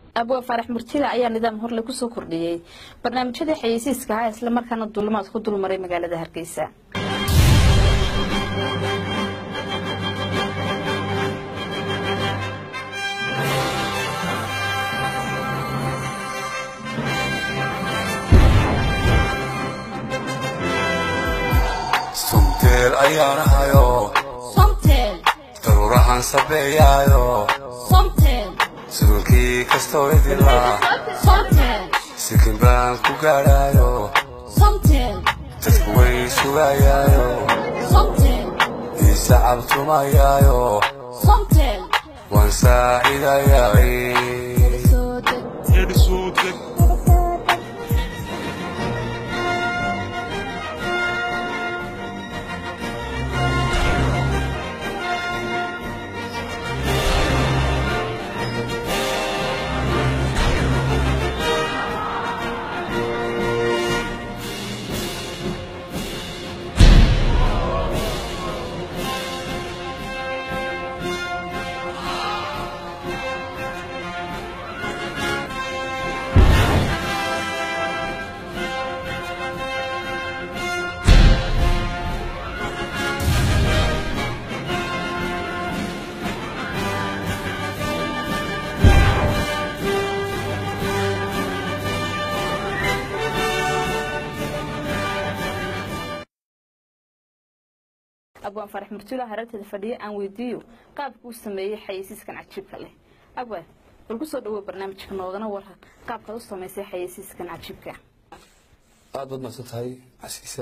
abwaa faarax murtida ayaa nidaam horle kusoo kordhiyey barnaamijyadii xayeysiiska ahaa isla markaana duulimaad ku dulmaray magaalada hargeysa sumteel ayaan hayo Somtel, daruurahan sabeeyaayo Somtel, suulkii kastoo idilaa Somtel, sikin baan ku gaadhaayo Somtel, dadku way sugayaayo Somtel, iisa cabtumayaayo Somtel. waan saacidayaay Soo deg. abwaan faarax murtida hareerteeda fadhiya aan weydiiyo qaabka uu sameeyey xayeysiiskan cajiibka leh abwaan bal kusoo dhawow barnaamijka noogana waran qaabkaad u samaysay xayeysiiskan cajiibka aad baad mahadsan tahay casiisa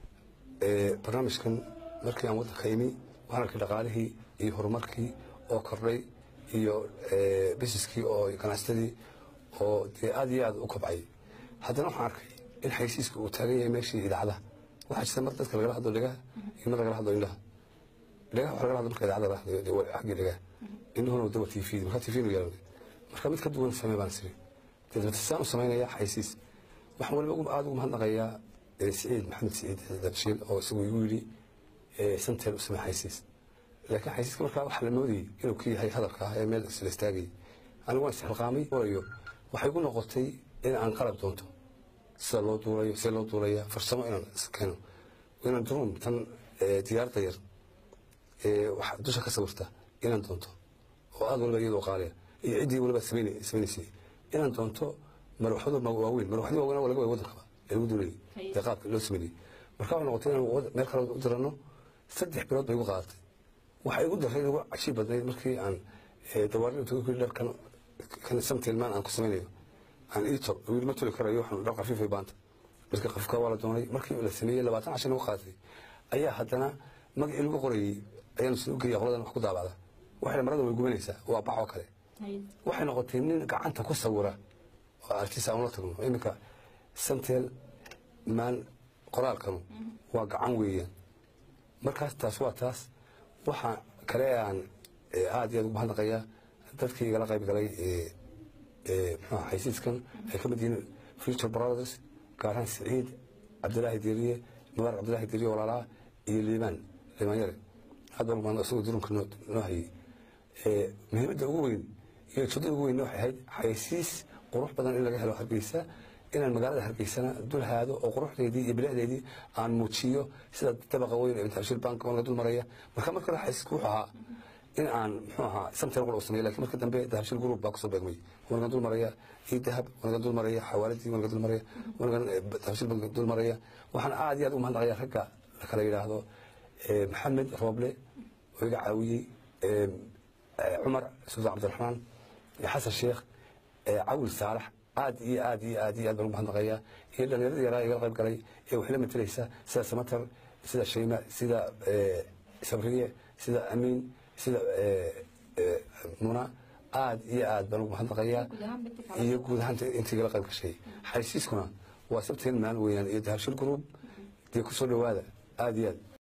barnaamijkan markii aan waddanka imi waxaan arkay dhaqaalihii iyo horumarkii oo kordhay iyo bisiskii oo ganacsatadii oo dee aad iyo aad u kobcay haddana waxaan arkay in xaysiiska uu taagan yahay meeshii idaacadaha waxaa jirta mar dadka lagala hadlo dhegaha iyo mar lagala hadlo indhaha dhegaha waxa lagala hadlo marka idaacada lagala hadlayo dee waa xaggii dhegaha indhuhuna dawa tv marka tv nu yeelanay marka mid ka duwan samee baan siri dee dabata saan u samaynaya xaysiis waxaan waliba ugu- aad ugu mahadnaqayaa eh, siciid maxamed siciid dabshiil oo isagu igu yidhi eh, santel u samee xaysiis laakiin xaysiiska markaa waxaa la moodayay inuu ka yahay hadalka ah ee meel isla istaagayay anigu waan isxilqaamay orayo waxay igu noqotay in aan qalab doonto sida loo duulayo sida loo duulaya farsamo inaan is keeno inaan drum tan eh, diyaaradda yar ee wax dusha ka sawirta inaan doonto oo aad waliba iyadoo qaaliya iyo ciddii waliba samayn- samaynaysay inaan doonto marwaxdo ma- waaweyn marwaxdii waaweyn waa laga waay waddankaba ee lagu duulayay ee qaabka loo sameynayay marka waxay noqotay inaan wad- meel kale u dirano saddex bilood bay igu qaadatay waxay igu daray igu cajiib badnayd markii aan eh, dawaarada inta ku dhar kan kan samtilmaan aan ku samaynayo aan ii tol wiil ma toli karayo waxaan dhar khafiifay baanta markii qafka waa la doonay markii la sameeyey labaatan cashan ugu qaadatay ayaa haddana magacii lagu qorayey ayaan soo geeya qoladan wax ku daabacda waxay marada way gubanaysaa waa bax oo kale waxay noqotay nin gacanta ku sawira oo artist aan la tagno iminka samtel maan qoraalkanu waa gacan weeyaan markaas taas waa taas waxaa kale ee aan eh, aad iyo aad ugu mahadnaqayaa dadkii igala qayb galay ee ee muxuu ahaa xaysiiskan ay ka mid yihiin future brothers gaaraan siciid cabdilaahi deriye mubaar cabdilaahi deriye walaalaha iyo liibaan liibaan yare aad baan ugu mahadnaq isagoo durunka noo noo hayay ee muhiimadda ugu weyn iyo ujeedada ugu weyn waxay ahayd xaysiis qurux badan in laga helo hargeysa inaan magaalada hargeysana dul haado oo quruxdeedii iyo bilicdeedii aan muujiyo sida dabaqa weyn ee international bank oo laga dul maraya marka marka hore xaysiisku wuxuu ahaa in aan muxuu ahaa samtel qura u sameeyo laakiin marka dambe dahabshil group baa kusoo beegmay waa naga dul maraya ii dahab waa naga dul maraya xawaaladii waa naga dul maraya waa naga dahabshil baa naga dul maraya waxaan aad iyo aad ugu mahadnaqayaa ragga la kala yidhaahdo eh, maxamed rooble oo iga caawiyey eh, eh, cumar sultaan cabdiraxmaan iyo xasan sheekh eh, cawil saalax aad iyo aad iyo aad iyo aad baan ugu mahadnaqayaa iyo dhallinyaradii yaraa igala qayb galay ee waxay la matelaysa sida samatar sida shayma sida eh, sabriye sida amiin sida eh, eh, muna aad iyo aad baan ugu mahadnaqayaa iyo guud ahaan intii igala qayb gashay xaysiiskuna waa sabteen maan weeyaan iyo dahabshil group dee kusoo dhowaada aad iyo aad